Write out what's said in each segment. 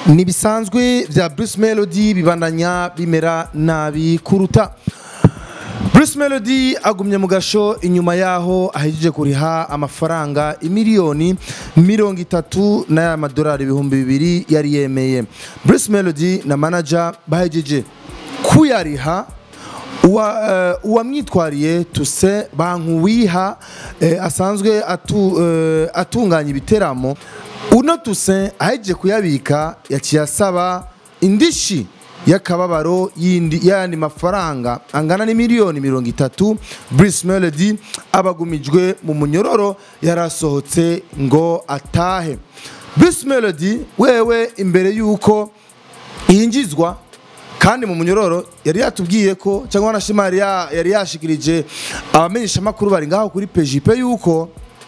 ntibisanzwe bya Bruce Melody bibandanya bimera nabi kuruta Bruce Melody agumye mu gasho inyuma yaho ahejeje kuriha amafaranga imiliyoni mirongo itatu n'aya madolari ibihumbi bibiri yari yemeye Bruce Melody na manager bahejeje kuyariha uwa eh, uwamwitwariye tuse bankuwiha eh, asanzwe atu, eh, atunganya ibiteramo uno tuse ahejeje kuyabika yaciye asaba indishi y'akababaro yindi y'ayandi mafaranga angana n'imiliyoni mirongo itatu Bruce Melody abagumijwe mu munyororo yarasohotse ngo atahe Bruce Melody wewe imbere yuko yinjizwa kandi mu munyororo yari yatubwiye ko cyangwa wanashima yari ya- yari yashikirije abamenyesha makuru bari ngaho kuri PJP yuko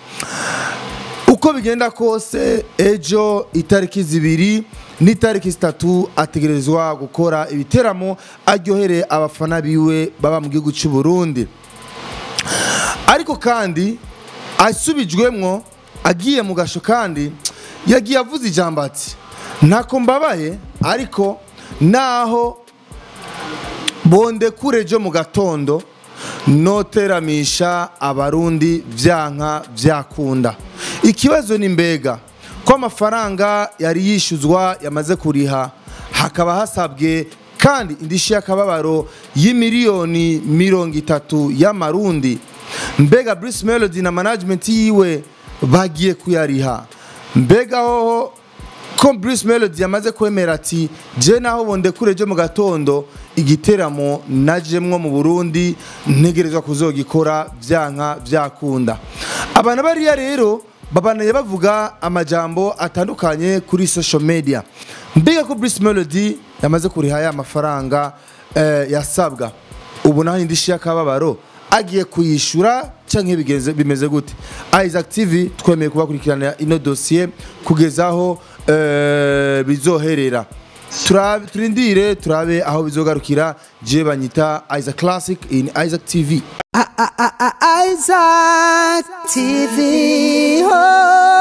uko bigenda kose ejo itariki zibiri n'itariki zitatu ategerezwa gukora ibiteramo aryohere abafana biwe baba mu gihugu cy'u Burundi ariko kandi asubijwemwo agiye mu gasho kandi yagiye avuze ijambo ati ntako mbabaye ariko naho bonde kurejo mu gatondo noteramisha abarundi vyanka vyakunda ikibazo ni mbega ko amafaranga yari yishuzwa yamaze kuriha hakaba hasabwe kandi indishi y'akababaro y'imiliyoni mirongo itatu y'amarundi mbega Bruce Melody na management yiwe bagiye kuyariha mbega hoho ko Bruce Melody yamaze kwemera ati je naho bonde kureje mu gatondo igiteramo najemwo mu Burundi ntegerezwa kuzogikora vyanka vyakunda abantu bariya rero babanaye bavuga amajambo atandukanye kuri social media mbega ko Bruce Melody yamaze kuriha ya mafaranga eh, yasabwa ubu naho indishi y'akababaro agiye kuyishura canke bigenze bimeze gute Isaac TV twemeye kubakurikirana ino dossier kugeza aho eh, bizoherera turabe turindire turabe aho bizogarukira je banyita Isaac Classic in Isaac TV Isaac TV. Oh.